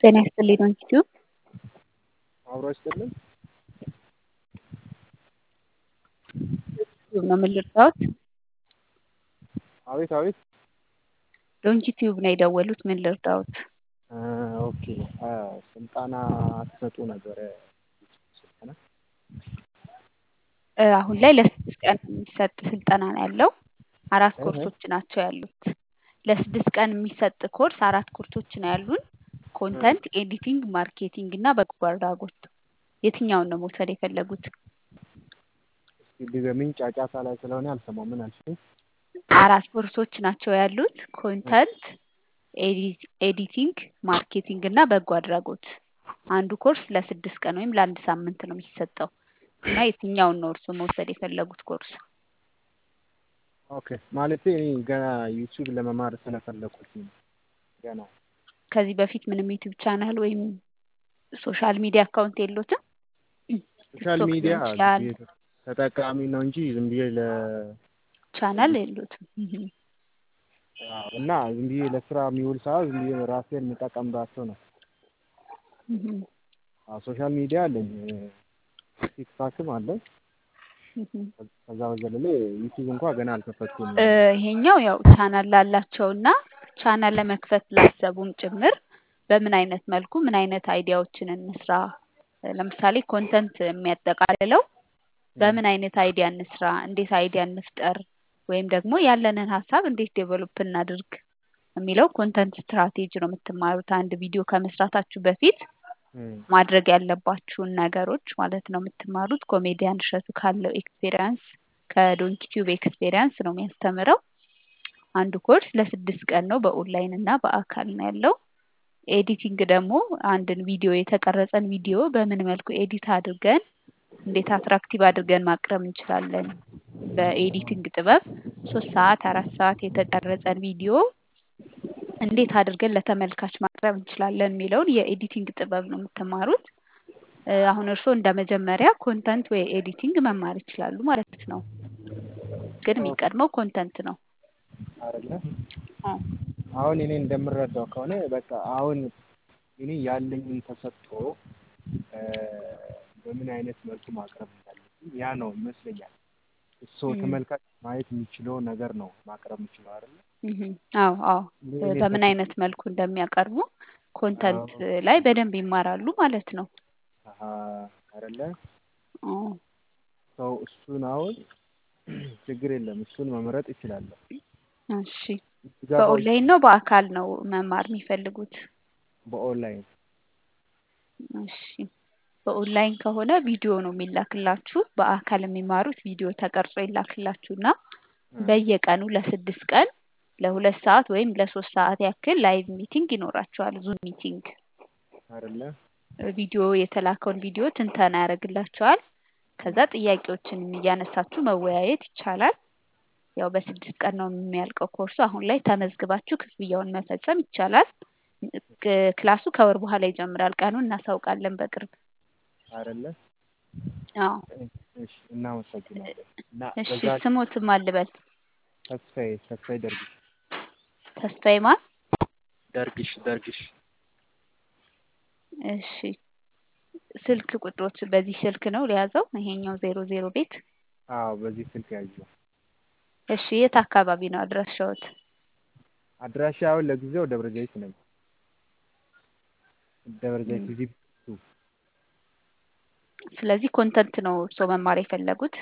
ጤና ይስጥልኝ ዩቲዩብ አብሮ ይስጥልን። ዩቲዩብ ነው ምን ልርዳዎት? አቤት አቤት። ዶንኪ ቲዩብ ነው የደወሉት ምን ልርዳዎት? ኦኬ ስልጠና ትሰጡ ነበረ ስልጠና አሁን ላይ ለስድስት ቀን የሚሰጥ ስልጠና ነው ያለው። አራት ኮርሶች ናቸው ያሉት። ለስድስት ቀን የሚሰጥ ኮርስ አራት ኮርሶች ነው ያሉን። ኮንተንት ኤዲቲንግ፣ ማርኬቲንግ እና በጎ አድራጎት። የትኛውን ነው መውሰድ የፈለጉት? እስኪ ድገሚኝ፣ ጫጫታ ላይ ስለሆነ አልሰማም። ምን አልሽኝ? አራት ኮርሶች ናቸው ያሉት። ኮንተንት ኤዲቲንግ፣ ማርኬቲንግ እና በጎ አድራጎት። አንዱ ኮርስ ለስድስት ቀን ወይም ለአንድ ሳምንት ነው የሚሰጠው እና የትኛውን ነው እርስዎ መውሰድ የፈለጉት ኮርስ? ኦኬ ማለቴ እኔ ገና ዩቲዩብ ለመማር ስለፈለኩት ነው። ገና ከዚህ በፊት ምንም ዩቲዩብ ቻናል ወይም ሶሻል ሚዲያ አካውንት የሎትም? ሶሻል ቲክቶክ ሚዲያ ሊሆን ይችላል። ተጠቃሚ ነው እንጂ ዝም ብዬ ለ ቻናል የሎትም። አዎ፣ እና ዝም ብዬ ለስራ የሚውል ሰዓት ዝም ብዬ ራሴን የምጠቀምባቸው ነው። አዎ፣ ሶሻል ሚዲያ አለኝ። ቲክታክም አለኝ። ከዛ በዘለለ ዩቲዩብ እንኳን ገና አልከፈትኩም። እ ይሄኛው ያው ቻናል ላላቸውና ቻናል ለመክፈት ላሰቡም ጭምር በምን አይነት መልኩ ምን አይነት አይዲያዎችን እንስራ፣ ለምሳሌ ኮንተንት የሚያጠቃልለው በምን አይነት አይዲያ እንስራ፣ እንዴት አይዲያ እንፍጠር፣ ወይም ደግሞ ያለንን ሀሳብ እንዴት ዴቨሎፕ እናድርግ የሚለው ኮንተንት ስትራቴጂ ነው የምትማሩት። አንድ ቪዲዮ ከመስራታችሁ በፊት ማድረግ ያለባችሁን ነገሮች ማለት ነው የምትማሩት። ኮሜዲያን እሸቱ ካለው ኤክስፔሪያንስ ከዶንኪ ቲዩብ ኤክስፔሪያንስ ነው የሚያስተምረው። አንዱ ኮርስ ለስድስት ቀን ነው በኦንላይን እና በአካል ነው ያለው። ኤዲቲንግ ደግሞ አንድን ቪዲዮ የተቀረጸን ቪዲዮ በምን መልኩ ኤዲት አድርገን እንዴት አትራክቲቭ አድርገን ማቅረብ እንችላለን። በኤዲቲንግ ጥበብ ሶስት ሰዓት አራት ሰዓት የተቀረጸን ቪዲዮ እንዴት አድርገን ለተመልካች ማቅረብ እንችላለን የሚለውን የኤዲቲንግ ጥበብ ነው የምትማሩት። እ አሁን እርስዎ እንደ መጀመሪያ ኮንተንት ወይ ኤዲቲንግ መማር ይችላሉ ማለት ነው። ግን የሚቀድመው ኮንተንት ነው። አይደለ? አዎ። አሁን እኔ እንደምረዳው ከሆነ በቃ አሁን እኔ ያለኝን ተሰጥቶ እ በምን አይነት መልኩ ማቅረብ እንዳለብኝ ያ ነው ይመስለኛል። እሱ ተመልካች ማየት የሚችለው ነገር ነው ማቅረብ የምችለው አይደለ? እህ አዎ አዎ እኔ በምን አይነት መልኩ እንደሚያቀርቡ ኮንተንት ላይ በደንብ ይማራሉ ማለት ነው። አሀ አይደለ? አዎ ሰው እሱን አሁን ችግር የለም እሱን መምረጥ ይችላለሁ። እሺ በኦንላይን ነው በአካል ነው መማር የሚፈልጉት? በኦንላይን እሺ በኦንላይን ከሆነ ቪዲዮ ነው የሚላክላችሁ። በአካል የሚማሩት ቪዲዮ ተቀርጾ ይላክላችሁና በየቀኑ ለስድስት ቀን ለሁለት ሰዓት ወይም ለሶስት ሰዓት ያክል ላይቭ ሚቲንግ ይኖራቸዋል። ዙም ሚቲንግ አይደለ? ቪዲዮ የተላከውን ቪዲዮ ትንተና ያደርግላቸዋል። ከዛ ጥያቄዎችን እያነሳችሁ መወያየት ይቻላል። ያው በስድስት ቀን ነው የሚያልቀው ኮርሱ። አሁን ላይ ተመዝግባችሁ ክፍያውን መፈጸም ይቻላል። ክ- ክላሱ ከወር በኋላ ይጀምራል። ቀኑን እናሳውቃለን በቅርብ። አይደለ? አዎ እሺ እናመሰግናለን። እና እሺ በዛ ስሞትም አልበል ተስፋዬ ተስፋዬ ደርግሽ ተስፋዬ ማን? ደርግሽ ደርግሽ እሺ ስልክ ቁጥሮች በዚህ ስልክ ነው ሊያዘው ይሄኛው ዜሮ ዜሮ ቤት አዎ በዚህ ስልክ ያዥው። እሺ የት አካባቢ ነው አድራሻዎት? አድራሻ አሁን ለጊዜው ደብረ ዘይት ነኝ። ደብረ ዘይት እዚህ ስለዚህ ኮንተንት ነው እርስዎ መማር የፈለጉት?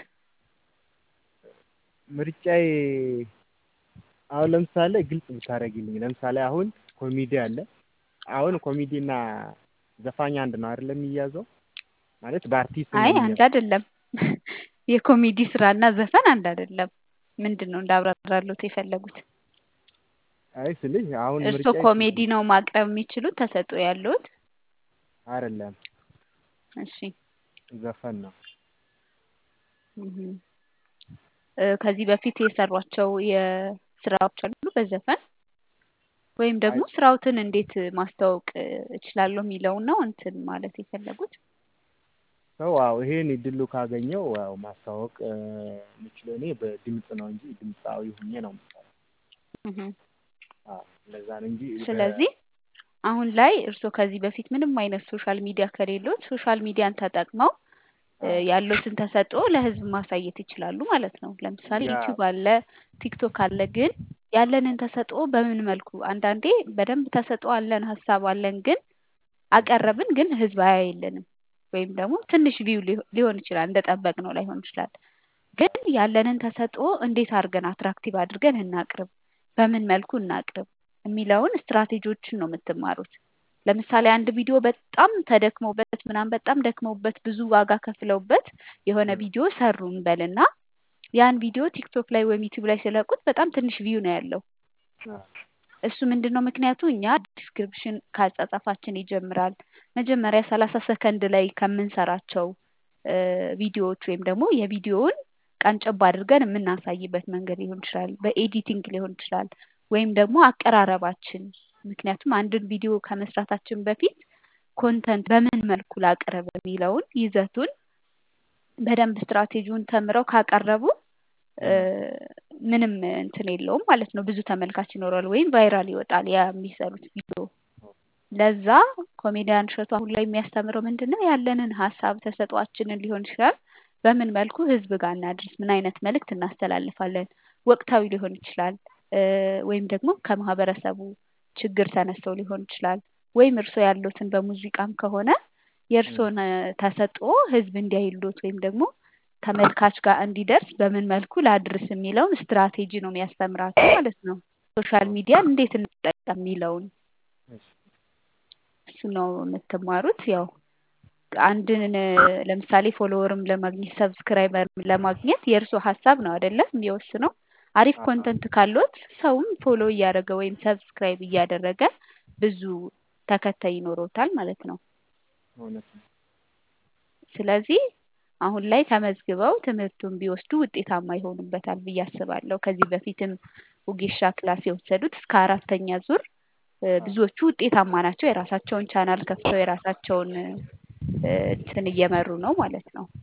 ምርጫዬ አሁን ለምሳሌ ግልጽ ብታደርጊልኝ፣ ለምሳሌ አሁን ኮሜዲ አለ። አሁን ኮሜዲ እና ዘፋኝ አንድ ነው አይደለም የሚያዘው? ማለት በአርቲስት ነው አይ አንድ የሚያዘው። አይደለም። የኮሜዲ ስራ እና ዘፈን አንድ አይደለም። ምንድን ነው እንዳብራራሎት የፈለጉት? አይ ስልሽ አሁን እርስዎ ምርጫዬ ኮሜዲ ነው ማቅረብ የሚችሉት ተሰጥኦ ያለዎት? አይደለም እሺ ዘፈን ነው። እህ እ ከዚህ በፊት የሰሯቸው የስራዎች አሉ በዘፈን ወይም ደግሞ ስራዎትን እንዴት ማስተዋወቅ እችላለሁ የሚለውን ነው እንትን ማለት የፈለጉት? ሰው አዎ ይሄን እድሉ ካገኘው ያው ማስተዋወቅ እ የምችለው እኔ በድምጽ ነው እንጂ ድምፃዊ ሆኜ ነው የምሰራው። እህ አዎ እንደዛ ነው እንጂ በ- ስለዚህ አሁን ላይ እርስዎ ከዚህ በፊት ምንም አይነት ሶሻል ሚዲያ ከሌሎት ሶሻል ሚዲያን ተጠቅመው እ ያለዎትን ተሰጥኦ ለህዝብ ማሳየት ይችላሉ ማለት ነው። ለምሳሌ ያ ዩቲዩብ አለ፣ ቲክቶክ አለ። ግን ያለንን ተሰጥኦ በምን መልኩ አንዳንዴ በደንብ ተሰጥኦ አለን፣ ሀሳብ አለን፣ ግን አቀረብን፣ ግን ህዝብ አያይልንም ወይም ደግሞ ትንሽ ቪው ሊሆን ይችላል እንደጠበቅነው ላይሆን ይችላል። ግን ያለንን ተሰጥኦ እንዴት አድርገን አትራክቲቭ አድርገን እናቅርብ፣ በምን መልኩ እናቅርብ የሚለውን ስትራቴጂዎችን ነው የምትማሩት። ለምሳሌ አንድ ቪዲዮ በጣም ተደክመውበት ምናምን በጣም ደክመውበት ብዙ ዋጋ ከፍለውበት የሆነ ም፣ ቪዲዮ ሰሩ እንበልና ያን ቪዲዮ ቲክቶክ ላይ ወይም ዩቲዩብ ላይ ሲለቁት በጣም ትንሽ ቪው ነው ያለው። አ፣ እሱ ምንድን ነው ምክንያቱ? እኛ ዲስክሪፕሽን ከአጻጻፋችን ይጀምራል። መጀመሪያ ሰላሳ ሰከንድ ላይ ከምንሰራቸው እ ቪዲዮዎች ወይም ደግሞ የቪዲዮውን ቀንጨብ አድርገን የምናሳይበት መንገድ ሊሆን ይችላል። በኤዲቲንግ ሊሆን ይችላል። ወይም ደግሞ አቀራረባችን ምክንያቱም አንድን ቪዲዮ ከመስራታችን በፊት ኮንተንት በምን መልኩ ላቅርብ የሚለውን ይዘቱን በደንብ ስትራቴጂውን ተምረው ካቀረቡ እ ም፣ ምንም እንትን የለውም ማለት ነው። ብዙ ተመልካች ይኖራል ወይም ቫይራል ይወጣል ያ የሚሰሩት ቪዲዮ። ለዛ ኮሜዲያን እሸቱ አሁን ላይ የሚያስተምረው ምንድን ነው? ያለንን ሀሳብ ተሰጧችንን ሊሆን ይችላል በምን መልኩ ህዝብ ጋር እናድርስ፣ ምን አይነት መልእክት እናስተላልፋለን። ወቅታዊ ሊሆን ይችላል እ ወይም ደግሞ ከማህበረሰቡ ችግር ተነስተው ሊሆን ይችላል። ወይም እርስዎ ያሉትን በሙዚቃም ከሆነ ም፣ የእርስዎን እ ተሰጥኦ ህዝብ እንዲያይሎት ወይም ደግሞ ተመልካች ጋር እንዲደርስ በምን መልኩ ላድርስ የሚለውን ስትራቴጂ ነው የሚያስተምራቸው ማለት ነው። ሶሻል ኦኬ፣ ሚዲያን እንዴት እንጠቀም የሚለውን እሺ፣ እሱ ነው የምትማሩት። ያው አንድን እ ለምሳሌ ፎሎወርም ለማግኘት ሰብስክራይበርም ለማግኘት የእርሶ ሀሳብ ነው አይደለም የሚወስነው። አሪፍ አሀ፣ ኮንተንት ካሎት ሰውም ፎሎ እያደረገ ወይም ሰብስክራይብ እያደረገ ብዙ ተከታይ ይኖሮታል ማለት ነው። እውነት ነው። ስለዚህ አሁን ላይ ተመዝግበው ትምህርቱን ቢወስዱ ውጤታማ ይሆኑበታል ብዬ አስባለሁ። ከዚህ በፊትም ውጌሻ ክላስ የወሰዱት እስከ አራተኛ ዙር እ አ፣ ብዙዎቹ ውጤታማ ናቸው። የራሳቸውን ቻናል ከፍተው የራሳቸውን እ እንትን እየመሩ ነው ማለት ነው።